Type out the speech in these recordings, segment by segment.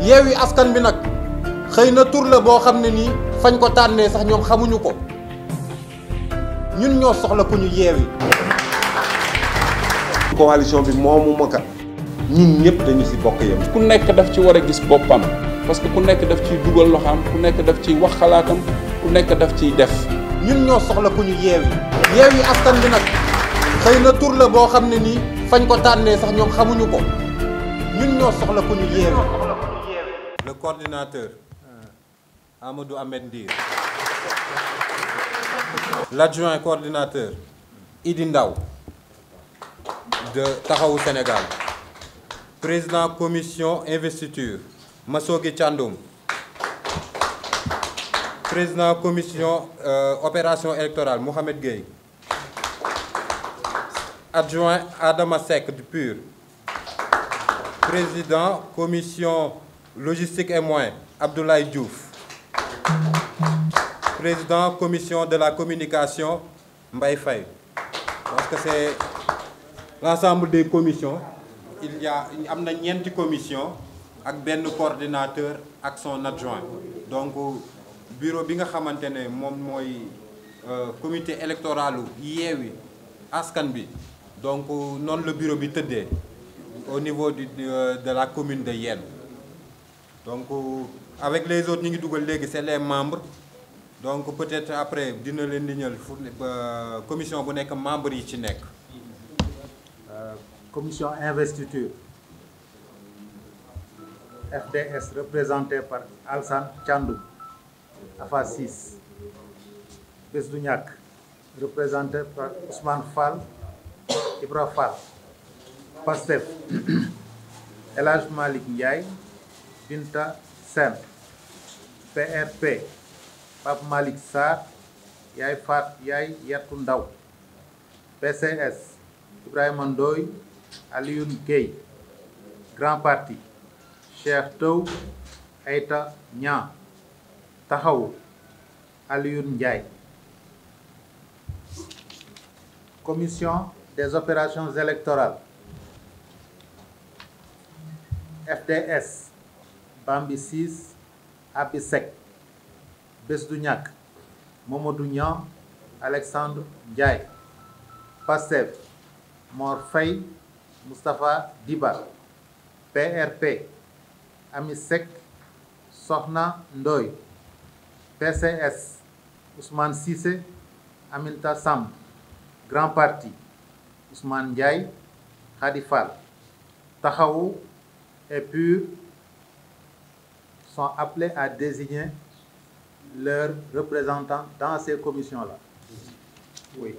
yeewi askan bi nag xëy na tur la boo xam ne nii fañ ko tànnee sax ñoom xamuñu ko ñun ñoo soxla ku ñu yeewi coalition bi moomu ma kat ñun ñëpp dañu ci bokk yem. ku nekk daf ci war a gis boppam parce que ku nekk daf ciy dugal loxaam ku nekk daf ciy wax xalaatam ku nekk daf ciy def. ñun ñoo soxla ku ñu yeewi yeewi askan bi nag xëy na tur la boo xam ne nii fañ ko tànnee sax ñoom xamuñu ko ñun ñoo soxla ku ñu yeewi le coordinateur Amadou Ahmed Ndir l'adjoint coordinateur Idi Ndaw de Taxawu Sénégal président commission investiture Massogi Thiandoum président commission euh, opération électorale Mohamed Gueye adjoint Adama Seck du PUR président commission logistique et moyens Abdoulaye Diouf président commission de la communication Mbaye Faye parce que c'est l'ensemble des commissions il y a am na ñeenti commission ak benn coordinateur ak son adjoint donc bureau bi nga xamante ne moom mooy comité électoralu Yewwi Askan Wi donc noonu la bureau bi tëddee au niveau du de la commune de Yène donc avec les autres ñu ngi dugal léegi c'est les membres donc peut-être après dina leen di ñël fu commission bu nekk membres yi ci nekk commission investiture FDS représenté par Alsan Thiandoum AFA 6 Bés du Ñakk représenté par Ousmane Fall Ibra Fall PASTEF El Hadj Malick Ndiaye Binta Sène PRP Pape Malick Sarr Yaay Fat Yaay Yattu Ndaw PCS Ibrahima Ndoye Alioune Gueye Grand Parti Cheikh Tow Aïta Niang Taxawu Alioune Ndiaye Commission des opérations électorales FDS Bambi 6 Abi Seck Bés du Ñakk Mamadou Niang Alexandre Ndiaye PASTEF Mor Faye Moustapha Diba PRP Ami Seck Soxna Ndoy PCS Ousmane Cissé Aminta Samb Grand Parti Ousmane Ndiaye Khady Fall Taxawu et PUR sont appelés à désigner leurs représentants dans ces commissions-là. Oui.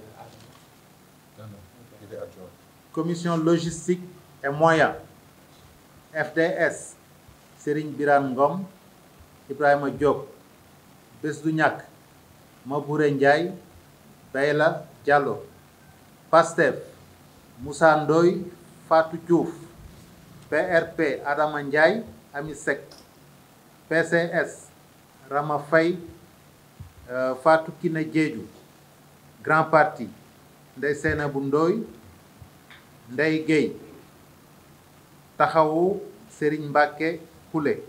Commission logistique et moyens. FDS Serigne Birane Ngom Ibrahima Diop Bés du Ñakk Mabouré Ndiaye Bayla Diallo PASTEF Moussa Ndoye Fatou Diouf PRP Adama Ndiaye Ami Seck PCS Rama Faye euh, Fatou Kiné Diédhiou Grand Parti Ndeye Seynabou Ndoye Ndeye Gueye Taxawu Serigne Mbacké Koulé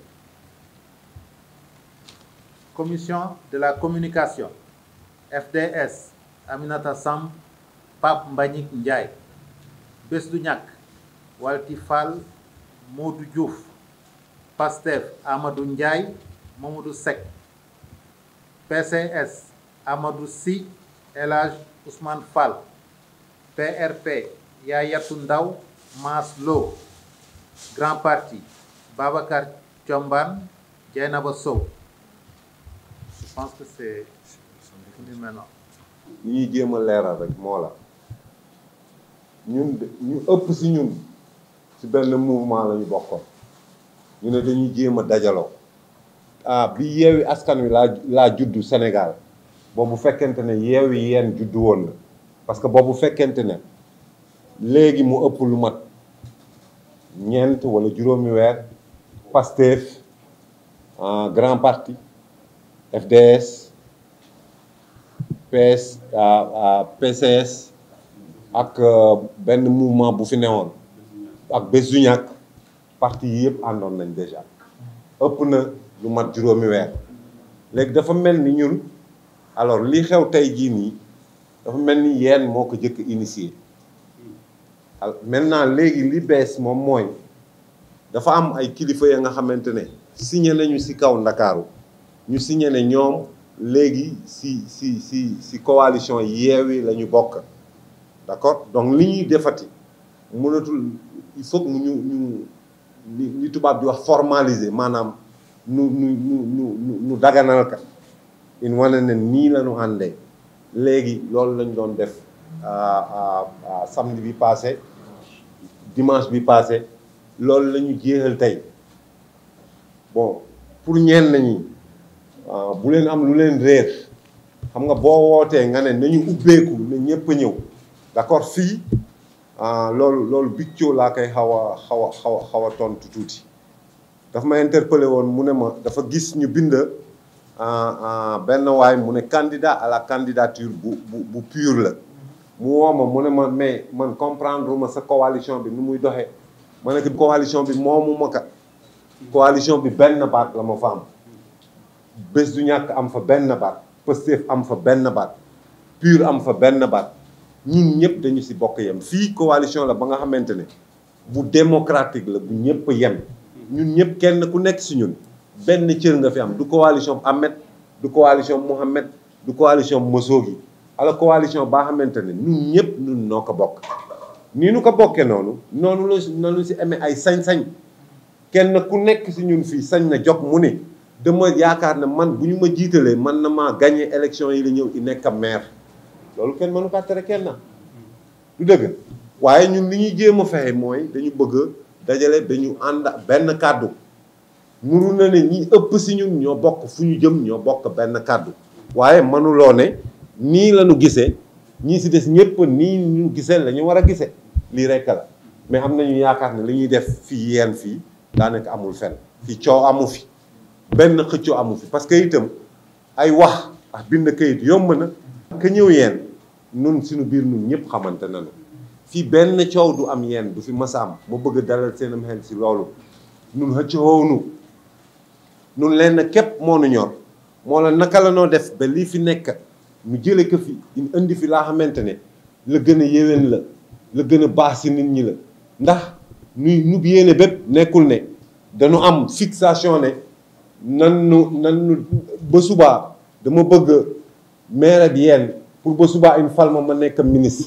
Commission de la communication FDS Aminata Samb Pape Mbagnick Ndiaye Bés du Ñakk Walti Fall Modou Diouf PASTEF Amadou Ndiaye Mamadou Seck PCS Amadou Sy El Hadj Ousmane Fall PRP Yayatou Ndaw Mass Lo Grand Parti Babacar Thiombane Dieynaba Sow je pense que c'est fini maintenant ñuy jéem a leeral rek moo la ñun ñu ëpp si ñun si benn mouvement la ñu bokkoon ñu ne dañuy jéem a dajaloo ah bi yeewi askan wi laa laa juddu Sénégal boobu fekkente ne yeewi yeen juddu woon na parce que boobu fekkente ne léegi mu ëpp lu mat ñeent wala juróomi weer Pastef Grand Parti FDS PS PCS ak benn mouvement bu fi newoon ak Bés du Ñakk parti yi yëpp àndoon nañ déjà ëpp na lu mat juróomi weer léegi dafa mel ni ñun alors li xew tey jii nii dafa mel ni yéen moo ko jëkk initié maintenant léegi li bees moom mooy dafa am ay kilifa ya nga xamante ne signé nañu ci kaw ndakaaru ñu signé ne ñoom léegi ci ci ci ci coalition Yewwi la ñu bokk d'accord donc li ñuy defati mënatul il faut que mu ñu ñu li tubaab di wax formaliser maanaam nu nu nu nu nu daganal ka in wane ne nii la ñu àndee léegi loolu lañ doon def samedi bi passé dimanche bi passé loolu la ñu jeexal tey bon pour ñenn ñi bu leen am lu leen réer xam nga boo wootee nga ne nañu ubbeeku ne ñëpp a ñëw d'accord fii loolu loolu biccoo laa koy xaw a xaw a xaw a xaw a tontu tuuti dafa ma interpellé woon mu ne ma dafa gis ñu bind benn waay mu ne candidat à la candidature bu bu bu pur la mu woo ma mu ne ma mais man comprendre ma sa coalition bi nu muy doxee ma ne ko coalition bi moomu ma ka coalition bi benn baat la ma fa am bés du ñàkk am fa benn baat Pastef am fa benn baat pur am fa benn baat ñun ñëpp dañu ci bokk yem fii coalition la ba nga xamante ne bu démocratique la bu ñëpp yem ñun ñëpp kenn ku nekk ci ñun benn cër nga fi am du coalition Ahmed du coalition Mohamed du coalition Mosogi ala coalition baa xamante ne ñun ñëpp ñun noo ko bokk nii nu ko bokkee noonu noonu la noonu ci amee ay sañ-sañ kenn ku nekk ci ñun fii sañ na jog mu ne dama yaakaar ne man bu ñu ma jiitalee man na maa gagné élection yi la ñëw i nekk maire loolu kenn mënu ko tere kenn na du dëgg waaye ñun li ñuy jéem a fexe mooy dañu bëgg dajale dañu ànd benn kàddu nuru na ne ñi ëpp ci ñun ñoo bokk fu ñu jëm ñoo bokk benn kàddu waaye mënuloo ne nii la ñu gisee ñii ci des ñëpp nii ñu gisee la ñu war a gisee lii rekk la mais am nañu yaakaar ne li ñuy def fii yeen fii daanaka amul fenn fii coow amu fi benn xëccoo amu fi parce que itam ay wax ak bind kayit yomb na ka ñëw yeen nun suñu biir nun ñëpp xamante nañu fii benn coow du am yeen du fi masa am ma bëgg dalal seenam xel ci loolu nun xëccoowunu nun leen képp moo nu ñor moo la naka la noo def ba lii fi nekk ñu jële ko fi indi fi laa xamante ne la gën a yéwén la la gën a baax ci nit ñi la ndax nuy nub yéene bépp nekkul ne dañu am fixation ne nan nu nan nu ba subaa dama bëgg maire bi yeen pour ba subaa une fal ma ma nekk ministre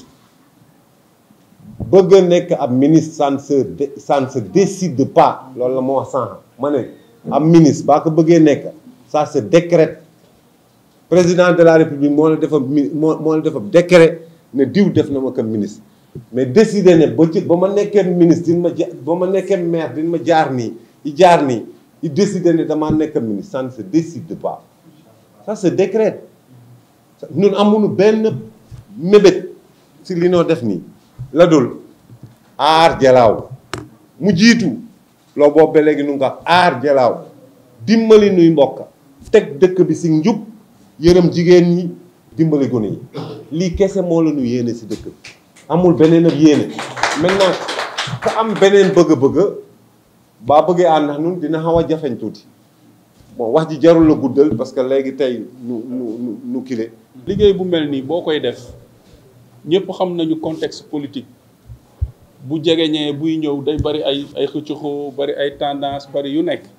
bëgg a nekk ab ministre ça ne se ça ne se décide pas loolu la ma wax sànq ma ne ab ministre baa ko bëggee nekk ça se décrète président de la république moo la defa moo moo la defa décret ne diw def na ma ko ministre mais décider ne ba ci ba ma nekkee ministre din ma ja ba ma nekkee maire din ma jaar nii i jaar nii i décider ne damaa nekk ministre ça ne se décide pas ça se décrète ñun amuñu benn mébét si li noo def nii la dul aar jalaaw mu jiitu loo boobu ba léegi nu nga ko aar jalaaw dimbali nuy mbokk teg dëkk bi si njub yërëm jigéen ñi dimbali gone yi lii kese moo la ñu yéene si dëkk bi amul beneen ak yéene maintenant ka am beneen bëgg-bëgg baa bëggee ànd ndax ñun dina xaw a jafeñ tuuti bon wax ji jarul la guddal parce que léegi tey nu nu nu kile liggéey bu mel nii boo koy def ñëpp xam nañu contexte politique bu jegeñee buy ñëw day bari ay ay xëccuxoo bari ay tendance bari yu nekk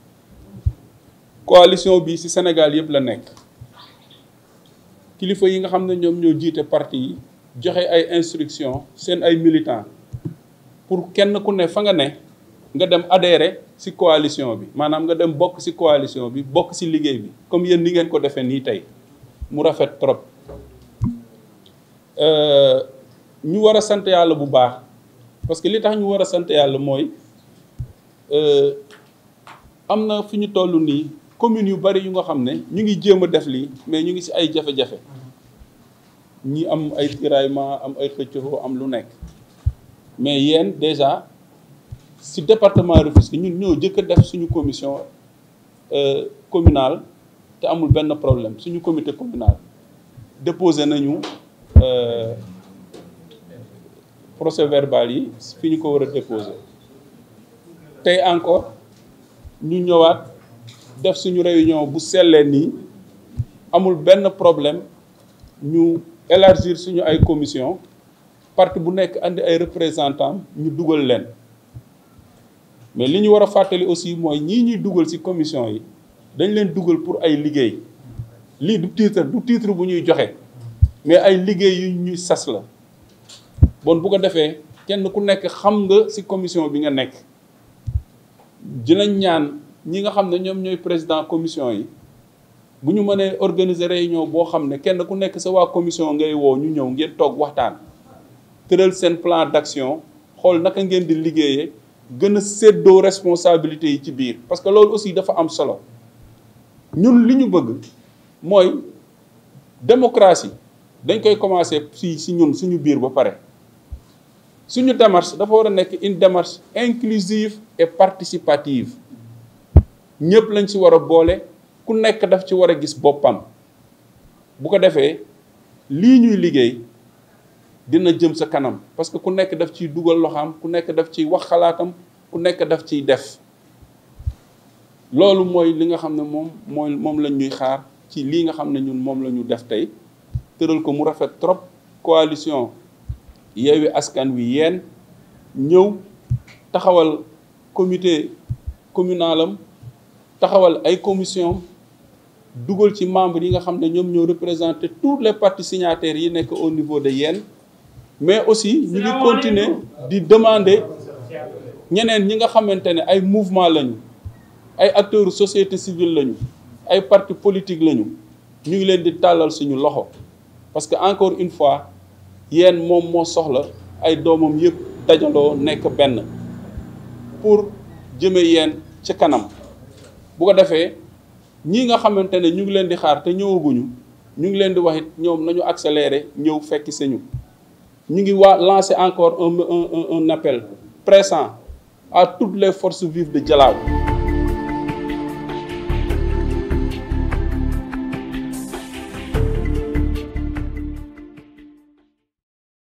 coalition bi ci Sénégal yëpp la nekk kilifa yi nga xam ne ñoom ñoo jiite parti yi joxe ay instruction seen ay militants pour kenn ku ne fa nga ne nga dem adhérer ci coalition bi maanaam nga dem bokk ci coalition bi bokk ci liggéey bi comme yéen ni ngeen ko defee nii tey mu rafet trop ñu war a sant yàlla bu baax parce que li tax ñu war a sant yàlla mooy am na fi ñu toll nii communes yu bari yu nga xam ne ñu ngi jéem a def lii mais ñu ngi ci ay jafe-jafe ñi am ay tiraillement am ay xëccoo am lu nekk mais yéen déjà ci département Rufisque ñun ñoo jëkk a def suñu commission communale te amul benn problème suñu comité communal déposé nañu procès verbal yi fi ñu ko war a déposé tey encore ñu ñëwaat def suñu réunion bu sellee nii amul benn problème ñu élargir suñu ay commission parti bu nekk andi ay représentants ñu dugal leen mais li ñu war a fàttali aussi mooy ñii ñuy dugal ci commission yi dañ leen dugal pour ay liggéey lii du titre du titre bu ñuy joxe mais ay liggéey yu ñuy sas la bon bu ko defee kenn ku nekk xam nga ci commission bi nga nekk dinañ ñaan ñi nga xam ne ñoom ñooy président commission yi bu ñu mënee organiser réunion boo xam ne kenn ku nekk sa waa commission ngay woo ñu ñëw ngeen toog waxtaan tëral seen plan d'action xool naka ngeen di liggéeyee gën a séddoo responsabilité yi ci biir parce que loolu aussi dafa am solo ñun li ñu bëgg mooy démocratie dañ koy commencer fii ci ñun suñu biir ba pare suñu démarche dafa war a nekk une démarche inclusive et participative ñëpp lañ ci war a boole ku nekk daf ci war a gis boppam bu ko defee lii ñuy liggéey dina jëm sa kanam parce que ku nekk daf ciy dugal loxaam ku nekk daf ciy wax xalaatam ku nekk daf ciy def loolu mooy li nga xam ne moom mooy moom lañ ñuy xaar ci lii nga xam ne ñun moom la ñu def tey tëral ko mu rafet trop coalition Yewwi Askan Wi yéen ñëw taxawal comité communal am taxawal ay commission dugal ci membres yi nga xam ne ñoom ñoo représenté tous les partis signataires yi nekk au niveau de yéen mais aussi ñu ngi continuer di demander ñeneen ñi nga xamante ne ay mouvement lañu ay acteurs société civile lañu ay partis politiques lañu ñu ngi leen di tàllal suñu loxo parce que encore une fois yéen moom moo soxla ay doomam yëpp dajaloo nekk benn pour jëme yéen ci kanam bu ko defee ñii nga xamante ne ñu ngi leen di xaar te ñëwaguñu ñu ngi leen di wax it ñoom nañu accélérer ñëw fekki sañu ñu ngi waa lancer encore un un un appel pressant à toutes les forces vives de Dialaw